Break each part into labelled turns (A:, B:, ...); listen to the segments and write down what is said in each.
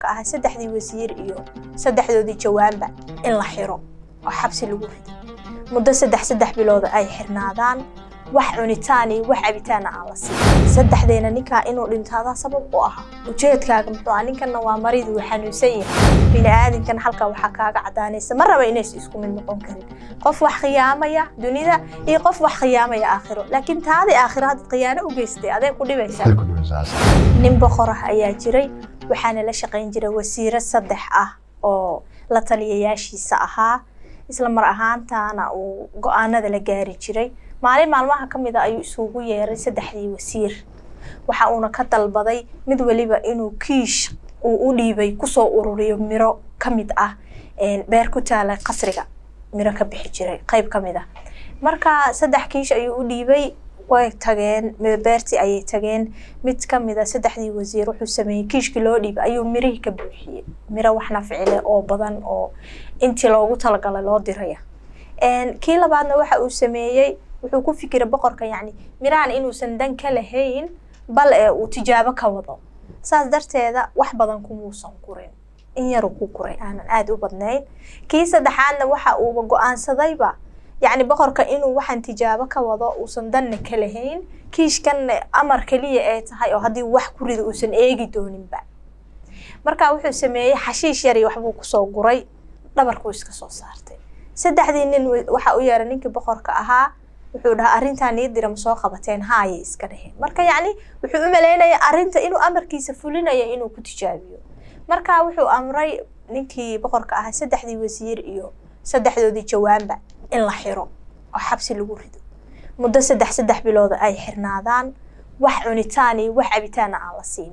A: boqorka ahaa saddexdii wasiir iyo saddexdoodii jawaanba in la xiro oo xabsi lagu rido muddo saddex saddex bilooda ay xirnaadaan wax cunitaan iyo wax cabitaana aan la siin saddexdeena ninkaa inuu dhintaadaa sabab u ahaa ujeedkaaga muxuu ah ninkanna waa marid wuu xanuunsan yahay bini'aadinkan halkaa waxaa kaaga cadaanaysa ma raba inays isku mid noqon karin qof wax khiyaamaya dunida iyo qof wax khiyaamaya aakhiro laakiin taadii aakhiro hadda khiyaano u geystay adee ku dhibaysaa nin boqor ah ayaa jiray waxaana la shaqayn jiray wasiiro saddex ah oo la taliyayaashiisa ahaa isla mar ahaantaana uu go-aanada la gaari jiray maalin maalmaha ka mid a ayuu isugu yeeray saddexdii wasiir waxa uuna ka dalbaday mid weliba inuu kiish uu u dhiibay kusoo ururiyo miro ka mid ah beer ku taala qasriga miro ka bixi jiray qayb ka mid ah marka saddex kiish ayuu u dhiibay way tageen beertii ayay tageen mid ka mid a saddexdii wasiir wuxuu sameeyey kiishkii loo dhiibay ayuu mirihii ka buuxiyey miro waxna ficile oo badan oo intii loogu talagalay loo diraya kii labaadna waxa uu sameeyey wuxuu ku fikiray boqorka yacni mirahan inuusan dan ka lahayn bal ee uu tijaabo ka wado saas darteeda wax badan kumuusan gurin in yaru ku guray aanan aada u badnayn kii saddexaadna waxa uuba go-aansadayba yacni boqorka inuu waxaan tijaabo ka wado uusan danna ka lahayn kiishkanna amar keliya ay tahay oo haddii wax ku rida uusan eegi dooninba marka wuxuu sameeyey xashiish yari waxbuu kusoo guray dhabarkuu iska soo saartay saddexdii nin waxa u yeeray ninkii boqorka ahaa wuxuu dhahaa arrintaan nii dira ma soo qabateen haayay iska dheheen marka yacni wuxuu u malaynaya arrinta inuu amarkiisa fulinayo inuu ku tijaabiyo marka wuxuu amray ninkii boqorka ahaa saddexdii wasiir iyo saddexdoodii jawaanba in la xiro oo xabsi lagu rido muddo saddex saddex bilooda ay xirnaadaan wax cunitaan iyo wax cabitaana aan la siin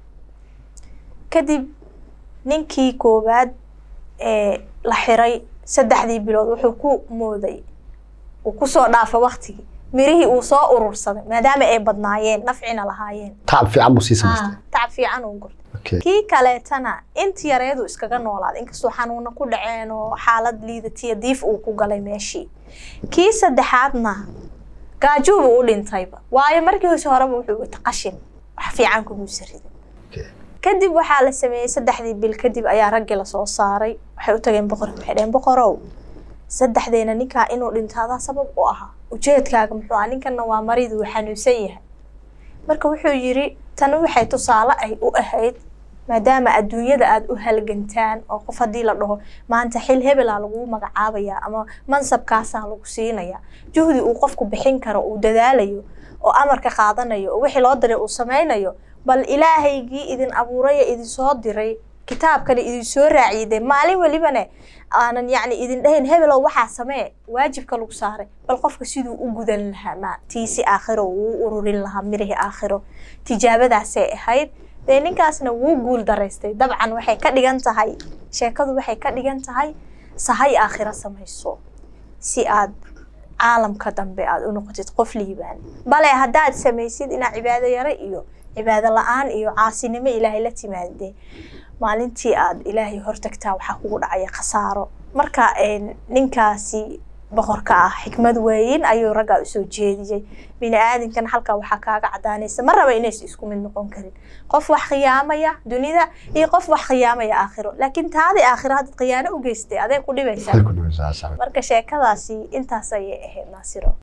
A: kadib ninkii koowaad ee la xiray saddexdii bilood wuxuu ku mooday uu kusoo dhaafa waktigii mirihii uu soo urursaday maadaama ay badnaayeen nafcina lahaayeen
B: tacab fiican buu sii samaystay
A: tacab fiican uu gurtay kii kaleetana inti yareedu iskaga noolaaday inkastoo xanuuna ku dhaceen oo xaalad liidatiya diif uu ku galay meeshii kii saddexaadna gaajuubu u dhintayba waayo markii hose horeba wuxuu wata qashin wax fiican kumuusa ridin kadib waxaa la sameeyey saddexdii bil kadib ayaa raggii lasoo saaray waxay u tageen boqorka waxay dhaheen boqorow saddexdeena ninkaa inuu dhintaadaa sabab u ahaa ujeedkaaga muxuu ah ninkanna waa marid wuu xanuunsan yahay marka wuxuu yidhi tani waxay tusaale ay u ahayd maadaama adduunyada aada u halgantaan oo qof haddii la dhaho maanta xil hebelaa lagu magacaabayaa ama mansabkaasaa lagu siinayaa juhdi uu qofku bixin karo uu dadaalayo oo amarka qaadanayo oo wixii loo diray uu samaynayo bal ilaahaygii idin abuuraya idin soo diray kitaabkana idin soo raaciyay dee maalin welibane aanan yacni idin dhahayn hebelow waxaa samee waajibka lagu saaray bal qofka siduu u gudan lahaa ma tiisi aakhiro wuu ururin lahaa mirihii aakhiro tijaabadaasay ahayd dee ninkaasna wuu guul daraystay dabcan waxay ka dhigan tahay sheekadu waxay ka dhigan tahay sahay aakhiro samayso si aad caalamka dambe aad u noqotid qof liibaan bale haddaad samaysid inaad cibaado yare iyo cibaado la-aan iyo caasinimo ilaahay la timaadee maalintii aad ilaahay hortagtaa waxaa kugu dhacaya khasaaro marka ninkaasi boqorka ah xikmad weyn ayuu raggaa usoo jeediyey bini-aadinkan halkaa waxaa kaaga cadaanaysa ma raba inays isku mid noqon karin qof wax khiyaamaya dunida iyo qof wax khiyaamaya aakhiro laakiin taadii aakhiro hadda khiyaano u geystay adee ku dhibaysaa marka sheekadaasi intaas ayay ahayd naasiro